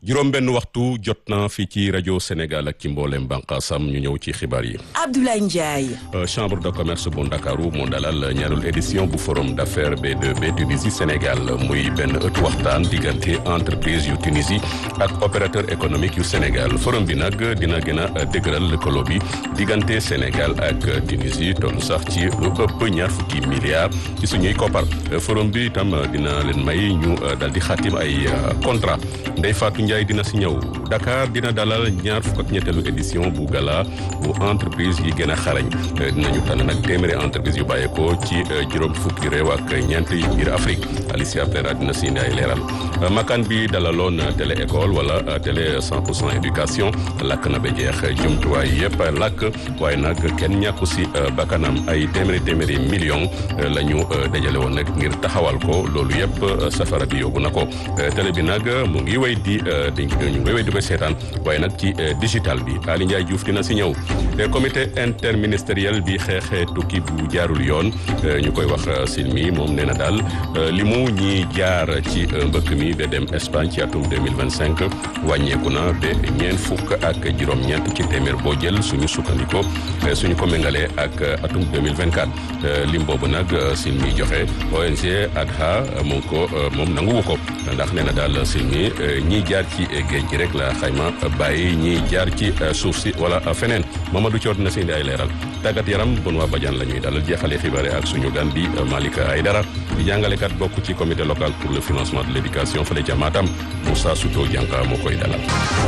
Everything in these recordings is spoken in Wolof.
juróom benn waxtu jot na fii ci rajo Sénégal ak ci mboolem bànqaasam ñu ñëw ci xibaar yi. Abdoulaye Ndiaye. chambre de commerce bu Ndakaaru moo dalal ñaarul édition bu forum d'affaires B2B Tunisie Sénégal muy benn ëttu waxtaan diggante entreprise yu Tunisie ak opérateur économique yu Sénégal forum bi nag dina gën a dëgëral lëkkaloo bi diggante Sénégal ak Tunisie toll sax ci lu ëpp ñaar fukki milliards ci suñuy koppar forum bi itam dina leen may ñu dal di xaatim ay contrat Ndeye Fatou Ndiaye dina si ñëw Dakar dina dalal ñaar fukk ak ñetteelu édition bu gala bu entreprise yi gën a xarañ dinañu tànn nag téeméeri entreprise yu bàyyeekoo ci juróom fukki réew ak ñeent yi biir Afrique Alicia Plera dina si indi ay leeral makan bi dalaloon télé école wala télé 100 pour cent éducation lakk na ba jeex jumtuwaay yëpp lakk waaye nag kenn ñàkku si bakkanam ay téeméeri téeméeri million la ñu dajale woon nag ngir taxawal ko loolu yëpp safara bi yóbbu na ko télé bi nag mu ngi wéy di dañ ñu ngi wéy di ko seetaan waaye nag ci digital bi Ali Ndiaye Diouf dina si ñëw comité interministériel bi xeexee tukki bu jaarul yoon ñu koy wax silmi moom nee na daal li mu ñi jaar ci mbëkk mi ba dem Espagne ci atum 2025 wàññeeku na ba ñeent fukk ak juróom-ñeent ci téeméer boo jël suñu sukkandiko suñu ko méngalee ak atum 2024 lim boobu nag silmi joxe ONG ADHA moom ko moom nanguwu ko ndax nee na daal silmi ñiy jaar ci géej gi rek la xayma bàyyi ñiy jaar ci suuf si wala feneen Mamadou Thior dina si indi ay leeral tàggat yaram bon waa Badiane la ñuy dalal jeexalee xibaare ak suñu gan di Malika Aydara di jàngalekat bokk ci comité local pour le financement de l' éducation fële ca Matam Moussa Souto Dianka moo koy dalal.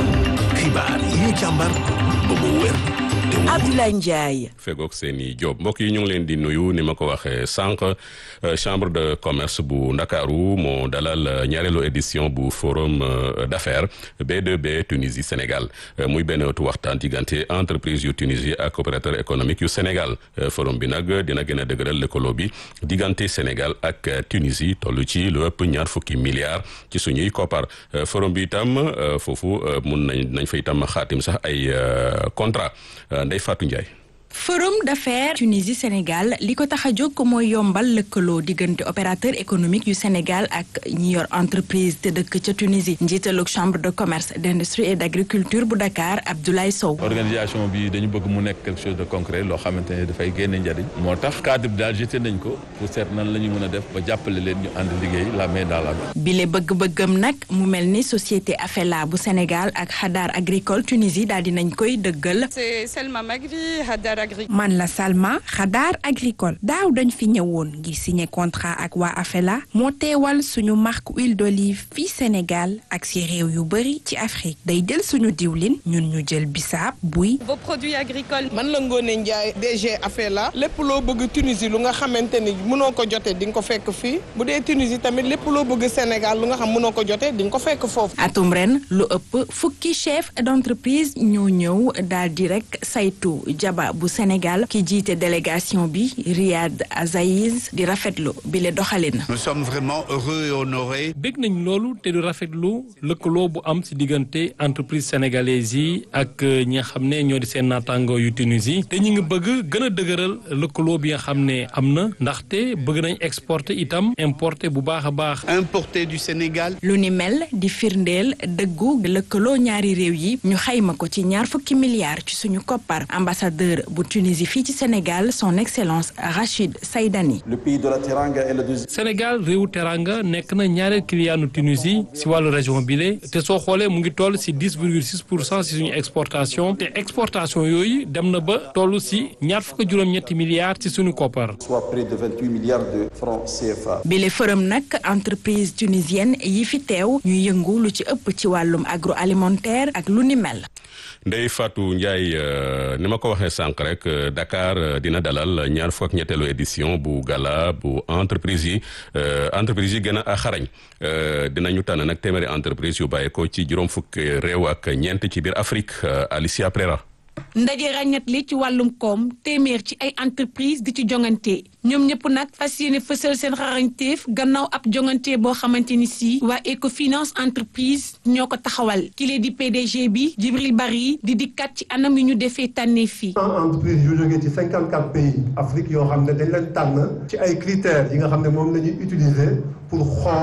xibaar yi ñu càmbar ba mu wér. Abdoulaye Ndiaye. fegoog seeni job mbokk yi ñu ngi leen di nuyu ni ma ko waxee sànq chambre de commerce bu ndakaaru moo dalal ñaareelu édition bu forum d'affaires B2B Tunisie Sénégal muy benn ëttu waxtaan diggante entreprise yu Tunisie ak opérateur économique yu Sénégal forum bi nag dina gën a dëgëral lëkkaloo bi diggante Sénégal ak Tunisie toll ci lu ëpp ñaar fukki milliards ci suñuy koppar forum bi itam foofu mun nañ nañ fa itam xaatim sax ay contrat Ndeye Fatou Ndiaye. forum d'affaires Tunisie Sénégal li ko tax a jóg mooy yombal lëkkaloo diggante opérateur économique yu Sénégal ak ñi yor entreprise te dëkk ca Tunisie njiitalug chambre de commerce d'industrie et d'agriculture bu Dakar Abdoulaye Sow. organisation bi dañu bëgg mu nekk quelque chose de concret loo xamante ne dafay génne njariñ moo tax cadre bi daal jeté nañ ko pour seet nan la ñu mën a def ba jàppale leen ñu ànd liggéey la main dans la main. bile bëgg-bëggam nag mu mel ni société Afela bu Sénégal ak Hadar agricole Tunisie daal dinañ koy dëggal. c'est Selma Magri Hadar man la Salma Xadaar agricole daaw dañ fi ñëwoon ngir signer contrat ak waa Afela moo teewal suñu marque huile d'olive fii Sénégal ak si réew yu bëri ci Afrique day jël suñu diwlin ñun ñu jël bisaab buy. vos produits agricoles. man la Ngone Ndiaye DG Afela lépp loo bëgg Tunisie lu nga xamante ni mënoo ko jotee di nga ko fekk fii bu dee Tunisie tamit lépp loo bëgg Sénégal lu nga xam mënoo ko jotee di nga ko fekk foofu. atum ren lu ëpp fukki chef d'entreprise ñoo ñëw daal di rek saytu jaba bu Sénégal ki jiite délégation bi Riyad Azaïz di rafetlu bi le doxalin. nous sommes vraiment heureux et honorés. bég nañ loolu te du rafetlu lëkkaloo bu am ci diggante entreprise sénégalaise yi ak ñi nga xam ne ñoo di seen naataango yu Tunisie te ñu ngi bëgg gën a dëgëral lëkkaloo bi nga xam ne am na ndaxte bëgg nañ exporter itam importer bu baax a baax. importer du Sénégal. lu ni mel di firndeel dëggu lëkkaloo ñaari réew yi ñu xayma ko ci ñaar fukki milliards ci suñu koppar ambassadeur bu Tunisie fii ci Sénégal son excellence Rachid Saïdani. le pays de la Teranga est le deuxième. Sénégal réewu teranga nekk na ñaareel clientu Tunisie si wàllu région bile te soo xoolee mu ngi toll si dix virgule six pour cent si suñu exportation te exportation yooyu dem na ba toll si ñaar fukk juróom-ñetti milliards ci suñu koppar. soit près de vingt huit milliards de francs CFA. bile forum nag entreprise tunisienne yi fi teew ñu yëngu lu ci ëpp ci wàllum agroalimentaire ak lu ni mel. Ndeye Fatou Ndiaye ni ma ko waxee sànq rek Dakar dina dalal ñaar fukk ak ñetteelu édition bu gala bu entreprise yi entreprise yi gën a xarañ dinañu tànn nag téeméeri entreprise yu bàyyi ko ci juróom fukk réew ak ñeent ci biir Afrique Alicia Prera. ndaje ràññat li ci wàllum koom téeméer ci ay entreprise di ci jongante ñoom ñëpp nag fas yéene fësal seen xarañteef gannaaw ab jongante boo xamante ni si waa Ecofinance entreprise ñoo ko taxawal kile di PDG bi Djibril Bari di dikkat ci anam yu ñu defee tànnee fii. entreprise yu jógee ci cinquante quatre pays Afrique yoo xam ne dañ leen tànn ci ay critères yi nga xam ne moom la ñuy utiliser pour xool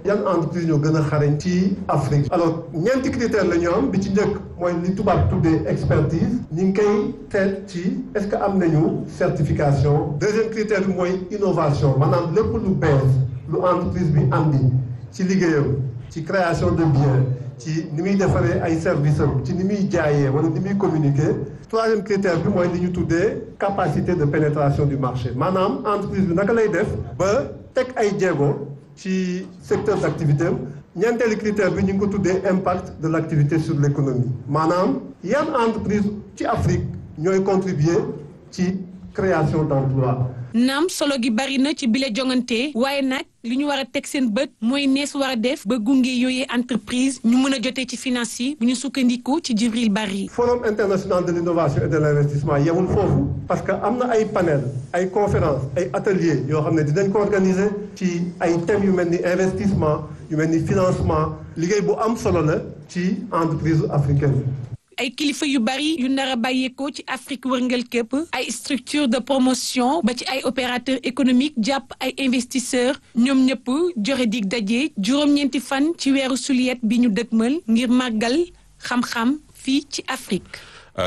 yan entreprise ñoo gën a xarañ ci Afrique alors ñeenti critère la ñu am bi ci njëkk mooy li tubaab tuddee expertise ñu ngi koy seet ci est-ce que am nañu certification deuxième critère bi mooy innovation maanaam lépp lu bees lu entreprise bi andi ci liggéeyam ci création de biens ci ni muy defaree ay services am ci ni muy jaayee wala ni muy communiquer troisième critère bi mooy li ñu tuddee capacité de pénétration du marché maanaam entreprise bi naka lay def ba teg ay jéego ci secteur d'activité am ñeenteelu critère bi ñu ngi ko tuddee impact de l'activité sur l'économie maanaam yan entreprise ci Afrique ñooy contribuer ci création d'emploi naam solo gi bari na ci bile jongante waaye nag li ñu war a teg seen bët mooy nees war a def ba gunge yooyee entreprise ñu mën a jotee ci finance yi bu ñu sukkandiku ci Djibril Bari. Forum international de l'innovation et de l'investissement yemul foofu parce que am na ay panel ay conférences ay ateliers yoo xam ne dinañ ko organiser ci ay thèmes yu mel ni investissement yu mel ni financement liggéey bu am solo la ci entreprise africaine ay kilifa yu bari yu nar a bàyyeekoo ci Afrique wërngël képp ay structure de promotion ba ci ay opérateurs économiques jàpp ay investisseurs ñoom ñëpp joxe dig daje juróom-ñeenti fan ci weeru suliet bi ñu dëgmal ngir màggal xam-xam fii ci Afrique.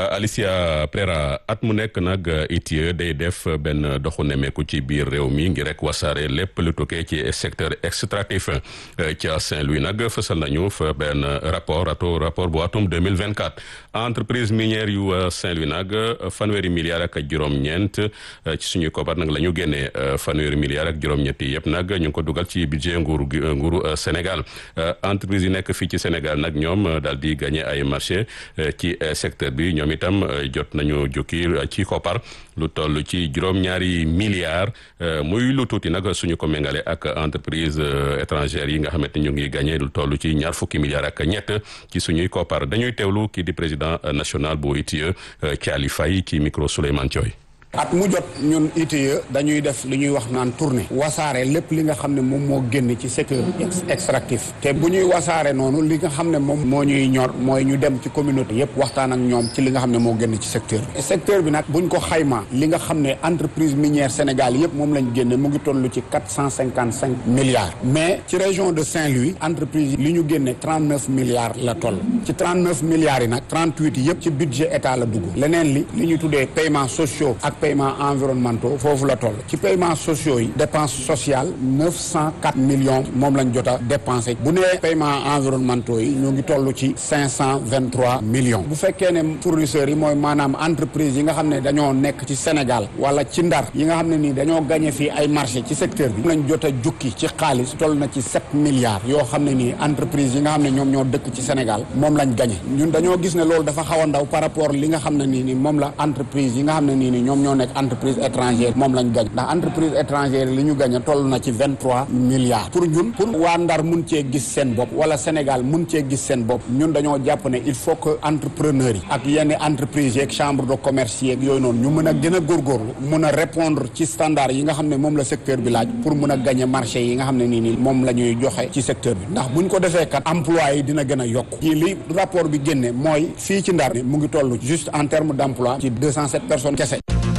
Alicia Prera at mu nekk nag ITIE day def benn doxu nemeeku ci biir réew mi ngir rek wasaare lépp lu tukkee ci secteur extractif ca Saint-Louis nag fësal nañu fa benn rapport ato rapport bu atum 2024 entreprise minière yu Saint-Louis nag fanweeri milliards ak juróom-ñeent ci suñuy kobar nag la ñu génnee fanweeri milliards ak juróom-ñetti yëpp nag ñu ngi ko dugal ci budget nguuru nguuru Sénégal entreprise yi nekk fii ci Sénégal nag ñoom daal di gagné ay marché ci secteur bi ñoom itam jot nañu jukki ci koppar lu toll ci juróom-ñaari milliards muy lu tuuti nag suñu ko méngale ak entreprise étrangère yi nga xamante ñu ngi gagné lu toll ci ñaar fukki milliards ak ñett ci suñuy koppar dañuy teewlu kii di président national bu ITIE Thiali Faye ci micro Souleymane Thioy at mu jot ñun ITIE dañuy def li ñuy wax naan tournée wasaare lépp li nga xam ne moom moo génn ci secteur extractif te bu ñuy wasaare noonu li nga xam ne moom moo ñuy ñor mooy ñu dem ci communauté yépp waxtaan ak ñoom ci li nga xam ne moo génn ci secteur bi secteur bi nag buñ ko xaymaa li nga xam ne entreprise minière Sénégal yépp moom lañ génne mu ngi toll ci quatre cent cinquante cinq milliards mais ci région de Saint-Louis entreprise li ñu génne trente neuf milliards la toll ci trente neuf milliards yi nag trente huit yépp ci budget état la dugg leneen li li ñu tuddee paiements sociaux ak paiements environnementaux foofu la toll ci paiements sociaux yi dépense sociale neuf cent quatre millions moom lañ jot a dépensé bu nee paiements environnementaux yi ñoo ngi toll ci cinq cent vingt trois millions bu fekkee ne fournisseurs yi mooy maanaam entreprise yi nga xam ne dañoo nekk ci Sénégal wala ci Ndar yi nga xam ne nii dañoo gagné fii ay marché ci secteur bi lañ jot a jukki ci xaalis toll na ci sept milliards yoo xam ne nii entreprise yi nga xam ne ñoom ñoo dëkk ci Sénégal moom lañ gagné ñun dañoo gis ne loolu dafa xaw a ndaw par rapport li nga xam ne nii ni moom la entreprise yi nga xam ne nii ni ñoom ñoo nekk entreprise étrangère moom lañ gañ ndax entreprise étrangère li ñu gañ a toll na ci vingt trois milliards pour ñun pour waa Ndar mun cee gis seen bopp wala Sénégal mun cee gis seen bopp ñun dañoo jàpp ne il faut que entrepreneurs yi ak yenn entreprise yeeg chambre de commerce yeeg yooyu noonu ñu mën a gën a góorgóorlu mun a répondre ci standard yi nga xam ne moom la secteur bi laaj pour mun a gagner marché yi nga xam ne nii nii moom la ñuy joxe ci secteur bi ndax buñ ko defee kat emploi yi dina gën a yokk yi li rapport bi génne mooy fii ci Ndar mu ngi toll juste en terme d'emploi ci deux cent sept personnes kese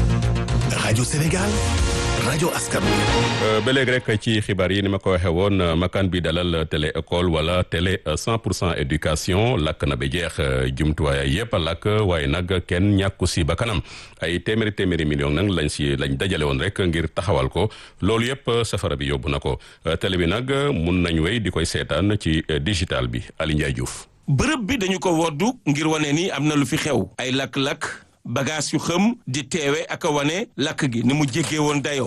rajo Sénégal rajo askan ba léegi rek ci xibaar yi ni ma ko waxee woon makaan bi dalal télé école wala télé 100 pour cent éducation lakk na ba jeex jumtuwaay yëpp a lakk waaye nag kenn ñàkku si ba kanam ay téeméeri téeméeri million nag lañ si lañ dajale woon rek ngir taxawal ko loolu yëpp safara bi yóbbu na ko télé bi nag mun nañ wéy di koy seetaan ci digital bi Ali Ndiaye Diouf. bërëb bi dañu ko woddu ngir wane ni am na lu fi xew ay lakk-lakk. bagage yu xëm di teewe ak a wane lakk gi ni mu jéggee woon dayoo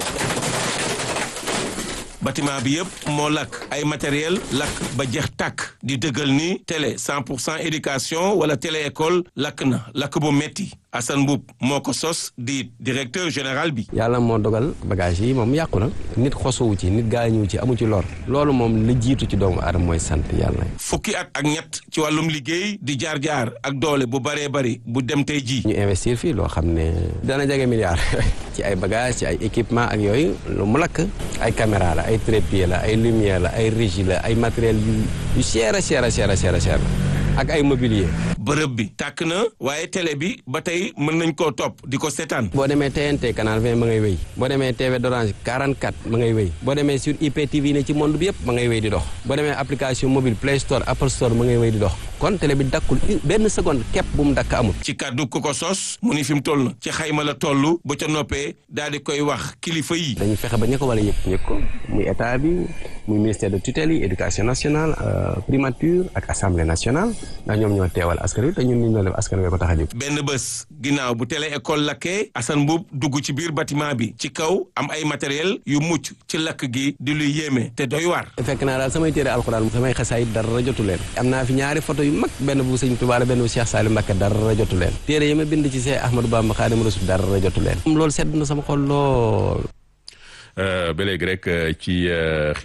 bâtiment bi yëpp moo lakk ay matériel lakk ba jeex tàkk di dëggal ni télé 100 pour cent éducation wala télé école lakk na lakk bu metti Assane Mboup moo ko sos di directeur général bi. yàlla moo dogal bagage yi moom yàqu na nit xosowu ci nit gaañuwu ci amu ci lor loolu moom la jiitu ci doomu aadama mooy sant yàlla. fukki at ak ñett ci wàllum liggéey di jaar jaar ak doole bu baree bari bu dem tey ji ñu investir fii loo xam ne dana jege milliard ci ay bagage ci ay équipement ak yooyu lu mu lakk ay caméra la ay trépied la ay lumière la ay régie la ay matériel yu yu cher a cher a cher a cher a cher ak ay mobilier. bërëb bi tàkk na waaye télé bi ba tey mën nañ koo topp di ko seetaan. boo demee TNT canal 20 ma ngay wéy boo demee TV d'Orange 44 ma ngay wéy boo demee sur IPTV ne ci monde bi yëpp ma ngay wéy di dox boo demee application mobile Play Store Apple Store ma ngay wéy di dox kon télé bi dakkul benn seconde képp bu mu dakk amul. ci kàddu ku ko sos mu ni fi mu toll na ci xayma la toll ba ca noppee daal di koy wax kilifa yi. dañuy fexe ba ña ko war a yëg ñëg ko muy état bi muy ministère de tutelle yi éducation nationale primature ak assemblée nationale ndax ñoom ñoo teewal askan wi te ñun li ñu def askan wi ko tax a jóg. benn bés ginnaaw bu télé école lakkee Assane Mboup dugg ci biir bâtiment bi ci kaw am ay matériel yu mucc ci lakk gi di luy yéeme te doy waar. fekk naa daal samay téere alxuraan samay xasaay dara jotu leen am naa fi ñaari photo yu mag benn bu sëñ Tuubaa la benn bu Cheikh Salim Mbacké dara jotu leen téere yi ma bind ci Cheikh Ahmadou Bamba Xaadimu Rasuul dara jotu leen loolu sedd na sama xol lool ba léegi rek ci